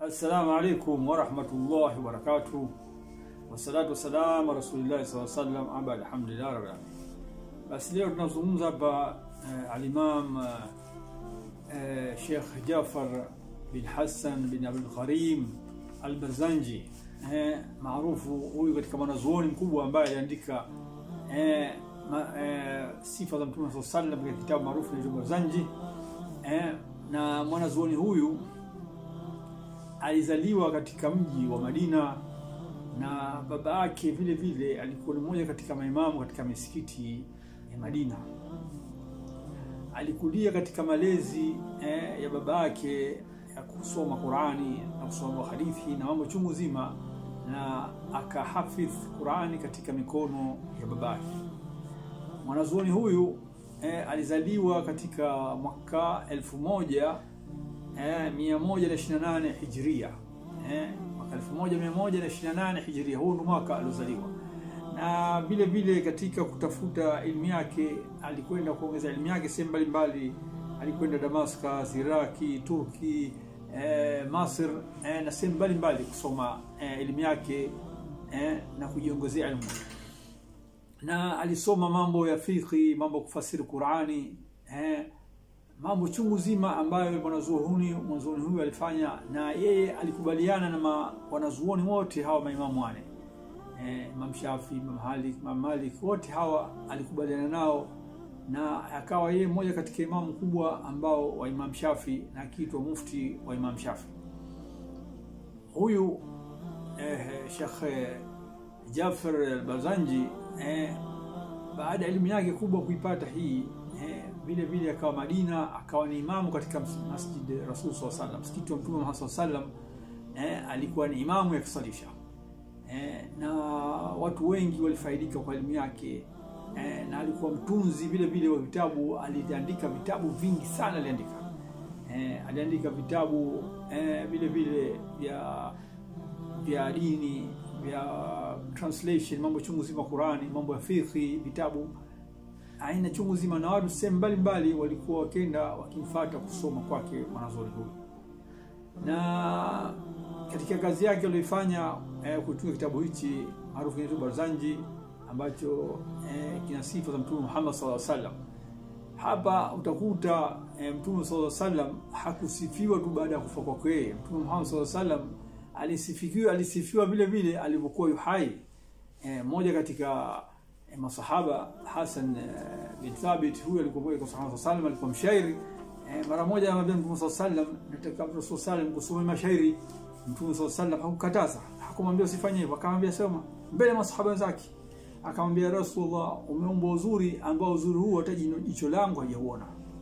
Assalamu alaikum warahmatullahi wabarakatuh, wassalatu wassalamu ala rasulillahi sallallahu alaihi wasallam, aba alhamdulillah rabbil alamin. Basi leo tunazungumza hapa eh, alimam eh, Sheikh Jafar bin Hassan bin Abdul Karim Al-Barzanji eh, maarufu huyu katika mwanazuoni mkubwa ambaye aliandika eh, ma, eh, sifa za Mtume sallallahu alaihi wasallam katika kitabu maarufu cha Barzanji eh, na mwanazuoni huyu alizaliwa katika mji wa Madina na baba yake vile vile alikuwa ni mmoja katika maimamu katika misikiti ya Madina. Alikulia katika malezi eh, ya baba yake ya kusoma Qurani na kusoma hadithi na mambo chungu zima, na akahafidh Qurani katika mikono ya baba yake. Mwanazuoni huyu eh, alizaliwa katika mwaka elfu moja eh, 128 Hijria eh, mwaka 1128 Hijria, huu ndo mwaka aliozaliwa. Na vile vile katika kutafuta elimu yake alikwenda kuongeza elimu yake sehemu mbalimbali, alikwenda Damascus, Iraki, Turki, eh, Masr eh, na sehemu mbalimbali kusoma eh, elimu yake eh, na kujiongezea elimu na alisoma mambo ya fiqhi, mambo ya kufasiri Qurani eh, mambo chungu zima ambayo mwanazuoni mwanazuoni huyu alifanya, na yeye alikubaliana na wanazuoni wote hawa maimamu wane eh, Imam Shafi, Imam Malik, Imam Malik, wote hawa alikubaliana nao, na akawa yeye mmoja katika imamu kubwa ambao wa Imam Shafi na akiitwa mufti wa Imam Shafi. Huyu eh, Sheikh Jafar al-Barzanji eh, baada ya elimu yake kubwa kuipata hii eh, vile vile akawa Madina, akawa ni imamu katika Masjid Rasul sallallahu alaihi wasallam, msikiti wa Mtume Muhammad sallallahu alaihi wasallam. Eh, alikuwa ni imamu ya kusalisha eh, na watu wengi walifaidika kwa elimu yake eh, na alikuwa mtunzi vile vile wa vitabu. Aliandika vitabu vingi sana, aliandika eh, aliandika vitabu eh, vile vile vya vya dini vya translation, mambo chungu zima Qurani, mambo ya fiqhi, vitabu aina chungu zima, na watu sehemu mbalimbali walikuwa wakenda wakimfuata kusoma kwake mwanazuoni huyu. Na katika kazi yake aliyoifanya eh, kutunga kitabu hichi maarufu kinaitwa Barzanji ambacho eh, kina sifa za Mtume Muhammad sallallahu alaihi wasallam. Hapa utakuta eh, Mtume sallallahu alaihi wasallam hakusifiwa tu baada ya kufa kwake yeye. Mtume Muhammad sallallahu alaihi wasallam alisifiwa alisifiwa vile vile alivyokuwa yuhai. Eh, moja katika eh, masahaba Hasan eh, bin Thabit, huyu alikuwa mmoja kwa sahaba sallam, alikuwa mshairi eh, mara moja anamwambia Mtume sallallahu alaihi wasallam, nataka Rasul sallam kusoma mashairi. Mtume sallallahu alaihi wasallam hakukataza, hakumwambia usifanye hivyo, akamwambia soma mbele ya masahaba wenzake, akamwambia Rasulullah, umeomba uzuri ambao uzuri huo hata jicho langu hajauona.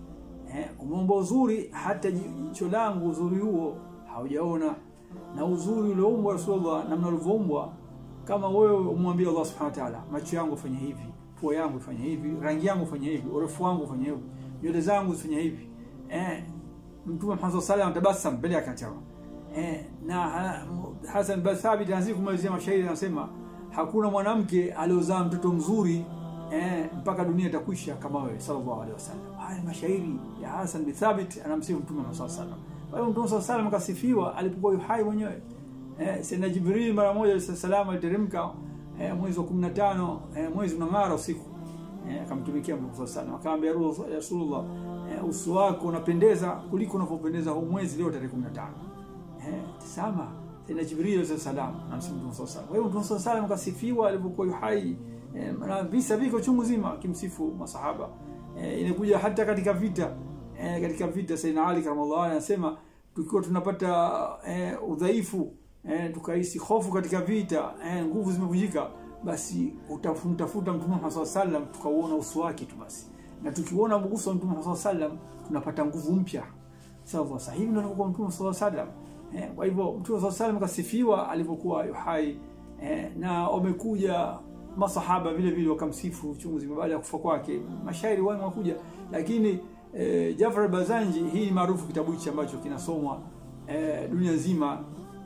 Eh, umeomba uzuri hata jicho langu uzuri huo haujaona na uzuri ulioumbwa Rasulullah, namna ulivyoumbwa, kama wewe umwambie Allah subhanahu wa ta'ala, macho yangu fanya hivi, pua yangu fanya hivi, rangi yangu fanya hivi, urefu wangu fanya hivi, nywele zangu zifanya hivi. Eh, Mtume Muhammad sallallahu alaihi wasallam tabasam mbele yake akawa eh, na Hasan bin Thabit anaanza kumalizia mashairi anasema, hakuna mwanamke aliozaa mtoto mzuri eh, mpaka dunia itakwisha kama wewe sallallahu alaihi wasallam. Haya mashairi ya Hasan bin Thabit anamsifu Mtume Muhammad sallallahu alaihi wasallam. Kwa hiyo Mtume sallallahu alaihi wasallam akasifiwa alipokuwa yuhai mwenyewe. Eh, Sayyidina Jibril mara moja alayhisalam aliteremka eh, mwezi wa 15 eh, mwezi unang'ara usiku. Eh, akamtumikia Mtume sallallahu alaihi wasallam akamwambia Rasulullah, eh, uso wako unapendeza kuliko unavyopendeza huu mwezi leo tarehe 15. Eh, tazama Sayyidina Jibril alayhi salam na Mtume sallallahu alaihi wasallam. Kwa hiyo Mtume sallallahu alaihi wasallam akasifiwa alipokuwa yuhai eh, na visa viko chungu zima akimsifu masahaba. Eh, inakuja hata katika vita eh, katika vita Sayyidina Ali karamallahu anasema tukiwa tunapata eh, udhaifu eh, tukahisi hofu katika vita eh, nguvu zimevunjika, basi utamtafuta Mtume Muhammad sallallahu alaihi wasallam, tukauona uso wake tu basi, na tukiona uso wa Mtume Muhammad sallallahu alaihi wasallam tunapata nguvu mpya. Sawa, sasa hivi ndio anakuwa Mtume sallallahu alaihi wasallam. Eh, kwa hivyo Mtume sallallahu alaihi wasallam kasifiwa alipokuwa yuhai eh, na wamekuja masahaba vile vile wakamsifu chungu zima baada ya kufa kwake, mashairi wao wakuja, lakini E, Jafar al-Barzanji hii maarufu kitabu hichi ambacho kinasomwa e, dunia nzima.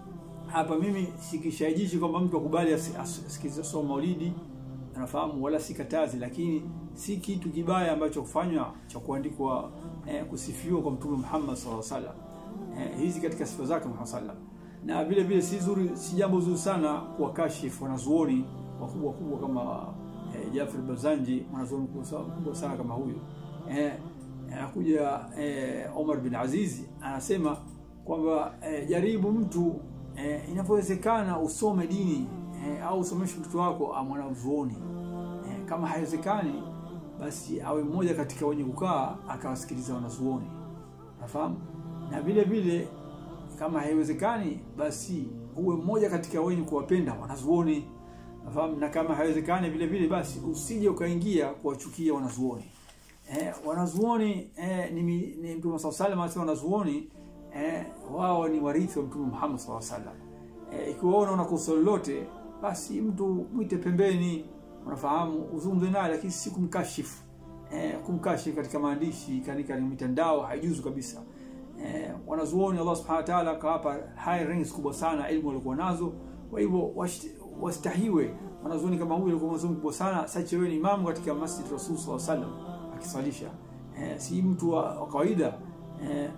Hapa mimi sikishajishi kwamba mtu akubali asikize somo Maulidi, anafahamu wala sikatazi, lakini si kitu kibaya ambacho kufanywa cha kuandikwa e, kusifiwa kwa Mtume Muhammad sallallahu alaihi wasallam. Eh, hizi katika sifa zake Muhammad sallallahu alaihi wasallam. na vile vile si zuri, si jambo zuri sana kuwakashifu wanazuoni wakubwa kubwa kama eh, Jafar Bazanji, mwanazuoni mkubwa sana kama huyu eh, anakuja eh, Omar bin Azizi anasema kwamba eh, jaribu mtu eh, inavyowezekana usome dini eh, au usomeshe mtoto wako mwanazuoni eh, kama haiwezekani basi awe mmoja katika wenye kukaa akawasikiliza wanazuoni, nafahamu. Na vile vile kama haiwezekani basi uwe mmoja katika wenye kuwapenda wanazuoni, nafahamu. Na kama haiwezekani vile vile basi usije ukaingia kuwachukia wanazuoni. Eh, wanazuoni eh, ni, ni Mtume sallallahu alaihi wasallam anasema wanazuoni eh, wao ni warithi wa Mtume Muhammad sallallahu alaihi wasallam. Eh, ikiwa unaona una kosa lolote basi mtu mwite pembeni, unafahamu, uzungumze naye, lakini si kumkashifu. Eh, kumkashifu katika maandishi katika mitandao haijuzu kabisa. Eh, wanazuoni Allah subhanahu wa ta'ala akawapa high ranks kubwa sana elimu walikuwa nazo, kwa hivyo wastahiwe wanazuoni kama huyu alikuwa mwanazuoni kubwa sana. Sasa wewe ni imamu katika Masjid Rasul sallallahu alaihi wasallam akiswalisha, eh, si mtu wa, wa kawaida eh,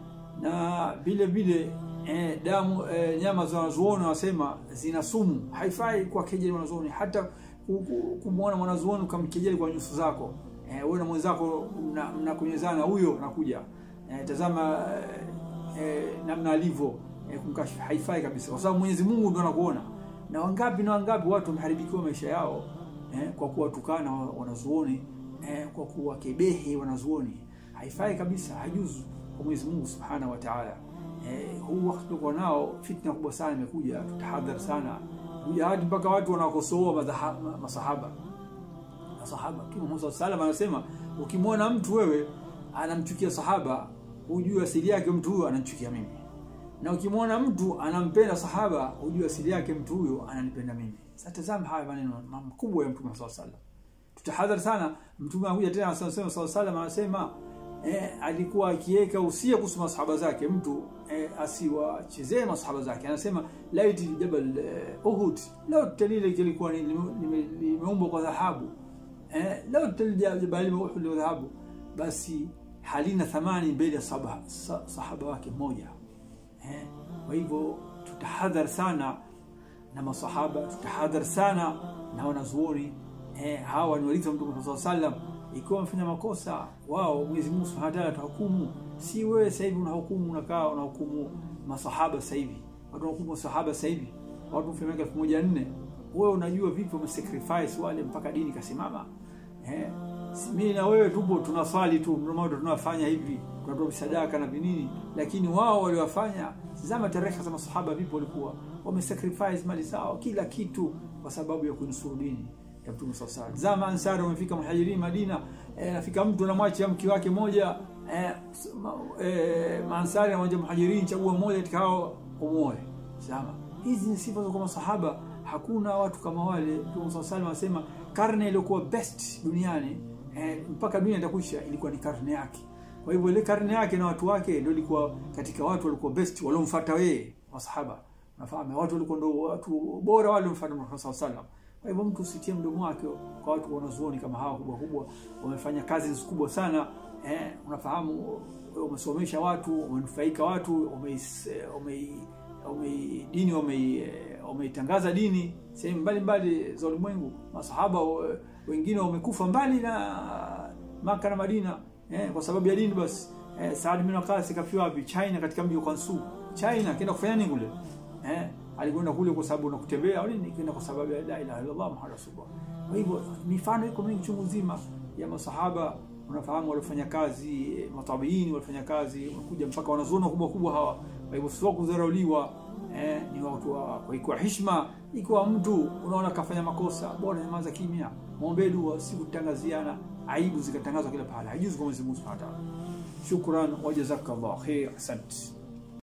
na vile vile eh, damu eh, nyama za wanazuoni wanasema zina sumu, haifai kwa kejeli wanazuoni, hata kumwona mwanazuoni ukamkejeli kwa nyuso zako. Eh, wewe na mwenzako mnakunyezana mna huyo nakuja eh, tazama eh, namna alivyo eh, kumkashifu haifai kabisa, kwa sababu Mwenyezi Mungu ndo anakuona. Na wangapi na wangapi watu wameharibikiwa maisha yao eh, kwa kuwatukana wanazuoni eh, kwa kuwakebehi wanazuoni. Haifai kabisa, hajuzu kwa Mwenyezi Mungu Subhanahu wa Ta'ala. Eh, huu wakati tulikuwa nao fitna kubwa sana imekuja, tutahadhari sana kuja hadi mpaka watu wanakosoa masahaba masahaba. Mtume Muhammad sallallahu anasema ukimwona mtu wewe anamchukia sahaba, hujue asili yake mtu huyo anamchukia mimi, na ukimwona mtu anampenda sahaba, hujue asili yake mtu huyo ananipenda mimi. Sasa tazama haya maneno makubwa ya Mtume sallallahu alaihi wasallam, tutahadhari sana. Mtume anakuja tena sallallahu alaihi wasallam anasema eh, alikuwa akiweka usia kuhusu masahaba zake, mtu eh, asiwachezee masahaba zake. Anasema laiti jabal eh, Uhud lao talile kilikuwa limeumbwa kwa dhahabu eh, lao jabal Uhud la dhahabu, basi halina thamani mbele ya sahaba, sahaba wake mmoja eh. Kwa hivyo tutahadhar sana na masahaba, tutahadhar sana na wanazuoni eh, hawa ni warithi wa Mtume sallallahu alaihi wasallam ikiwa wamefanya makosa wao, Mwenyezi Mungu Subhanahu wa Ta'ala atahukumu. Si wewe sasa hivi unahukumu, unakaa unahukumu masahaba sasa hivi, watu wanahukumu masahaba sasa hivi, watu wa miaka 1400 wewe unajua vipi wamesacrifice wale mpaka dini kasimama? Eh, mimi na wewe tupo tunaswali tu, ndio tunafanya hivi, tunatoa sadaka na vinini, lakini wao waliwafanya, zama tarehe za masahaba vipi walikuwa wamesacrifice mali zao, kila kitu kwa sababu ya kunusuru dini ya Mtume sallallahu alaihi wasallam. Zama Ansari wamefika Muhajirin Madina, eh, nafika mtu anamwacha mke wake moja eh, eh, Maansari anawaja Muhajirin, chagua mmoja katika hao umuoe. Zama hizi ni sifa za kwa masahaba, hakuna watu kama wale. Mtume sallallahu alaihi wasallam anasema karne iliyokuwa best duniani eh, mpaka dunia itakwisha ilikuwa ni karne yake. Kwa hivyo ile karne yake na watu wake ndio ilikuwa katika watu walikuwa best waliomfuata yeye masahaba. Unafahamu watu walikuwa ndio watu bora wale waliomfuata Mtume sallallahu alaihi wasallam. Kwa hivyo mtu usitie mdomo wake kwa watu wanazuoni kama hawa kubwa kubwa, wamefanya kazi kubwa sana eh, unafahamu, umesomesha watu, umenufaika watu, ume, ume, ume dini umeitangaza dini sehemu mbalimbali za ulimwengu. Masahaba wengine wamekufa mbali na Maka na Madina eh, kwa sababu ya dini. Basi eh, Saad bin Waqas kafiwa wapi? China, katika mji wa Kansu. China kenda kufanya nini kule eh? alikwenda kule kwa sababu nakutembea au nini, kwenda kwa sababu ya la ilaha illallah muhammad rasulullah. Kwa hivyo mifano iko mingi chungu nzima ya masahaba, unafahamu, walifanya kazi, matabiini walifanya kazi, unakuja mpaka wanazuoni wakubwa kubwa hawa. Kwa hivyo sio kudharauliwa, eh, ni watu wa kwa heshima. Ikiwa mtu unaona kafanya makosa, bora nyamaza kimya, muombe dua, si kutangaziana aibu zikatangazwa kila pale, haijuzi kwa Mwenyezi Mungu Subhanahu wa Ta'ala. Shukran wa jazakallahu khair, asante.